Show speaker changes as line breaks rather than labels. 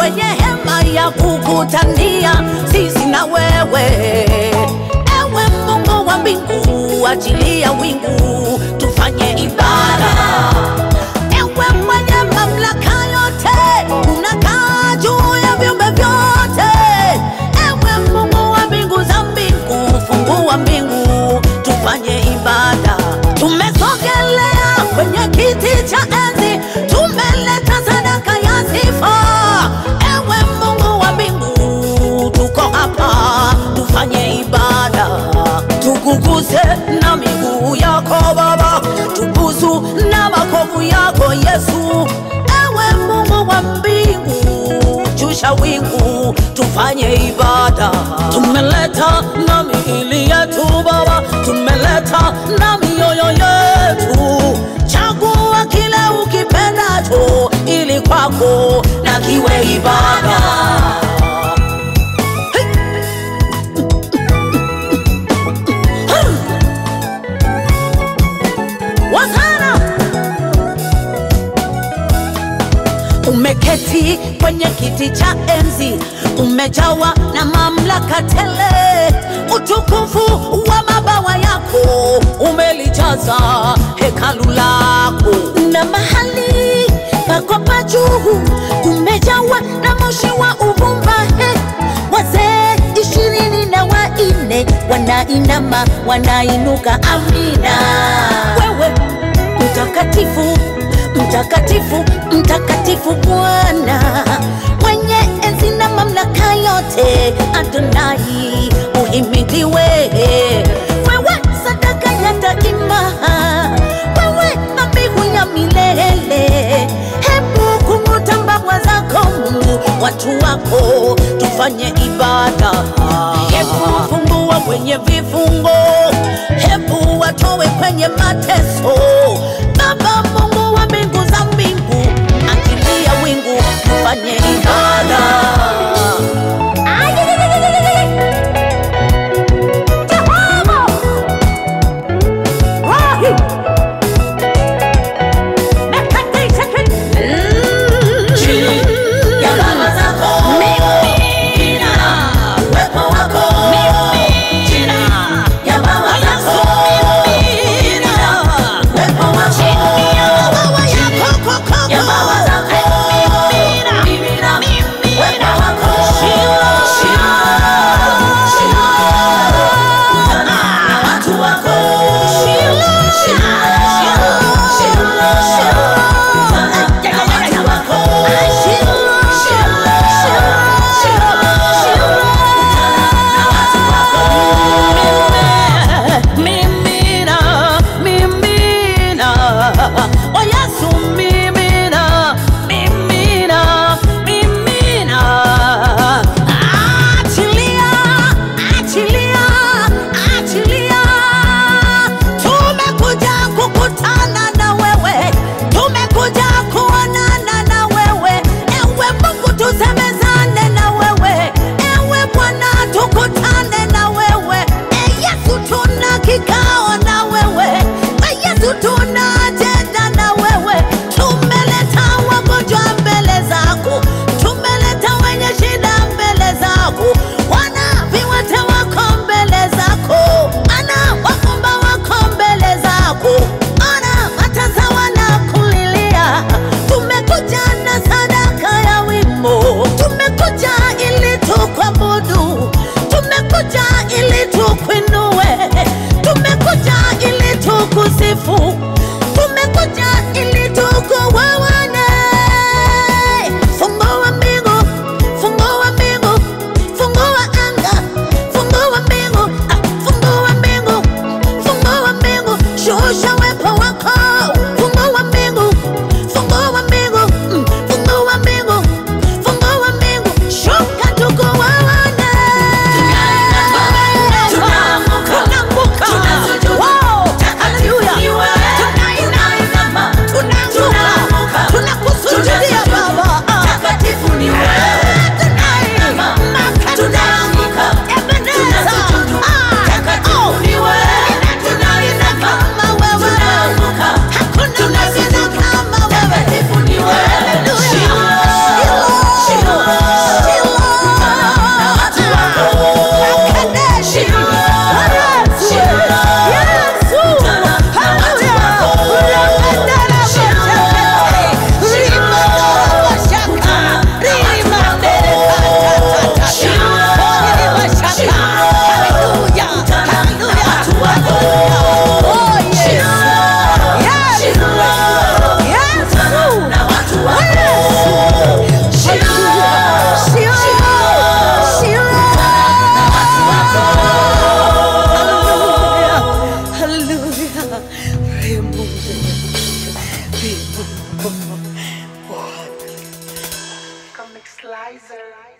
kwenye hema ya kukutania sisi na wewe. Ewe Mungu wa mbingu, achilia wingu tufanye ibada. Ewe mwenye mamlaka yote, unakaa juu ya viumbe vyote. Ewe Mungu wa mbingu za mbingu, fungua mbingu tufanye ibada. Tumesogelea kwenye kiti cha enzi, tumeleta sadaka ya sifa. Ewe Mungu wa mbingu, tuko hapa tufanye ibada, tukuguse na miguu yako Baba, tubusu na makovu yako Yesu. Ewe Mungu wa mbingu, shusha wingu tufanye ibada. Tumeleta na miili yetu Baba, tumeleta na mioyo yetu. Chagua kile ukipendacho, ili kwako na kiwe ibada. Wasana umeketi kwenye kiti cha enzi, umejawa na mamlaka tele. Utukufu wa mabawa yako umelijaza hekalu lako, na mahali pako pa juu kumejawa na moshi wa uvumba. He, wazee ishirini na wanne wanainama, wanainuka, amina. Wewe mtakatifu mtakatifu mtakatifu Bwana mwenye enzi na mamlaka yote, Adonai uhimidiwe. Wewe sadaka ya daima, wewe dhabihu ya milele. Hebu kung'uta mbawa zako, watu wako tufanye ibada. Hebu fungua kwenye vifungo, hebu watowe kwenye mateso. Baba Mungu wa mbingu za mbingu, achilia wingu tufanye ibada. Jehova! Wahi! Ya baba zako. Mimina. Uwepo wako. Mimina. Ya baba zako. Mimina. Uwepo wako. Ya baba zako. Mimina. Uwepo wako. Na watu wako. Na watu wako. Mimina, mimina, o Yesu mimina, mimina, mimina. Achilia, achilia, achilia. Tumekuja kukutana na wewe, tumekuja kuonana na wewe. Ewe Mungu tusemezane na wewe, ewe Bwana tukutane na wewe. E Yesu tuna kikao na wewe, e Yesu tuna ajenda na wewe. Tumeleta wagonjwa mbele zako, tumeleta wenye shida mbele zako, wana viwete wako mbele zako, ana wafumba wako mbele zako, ana matasa wanakulilia. Tumekuja na sadaka ya wimbo, tumekuja ili tukuabudu, tumekuja ili tukuinue, tume
Lizer.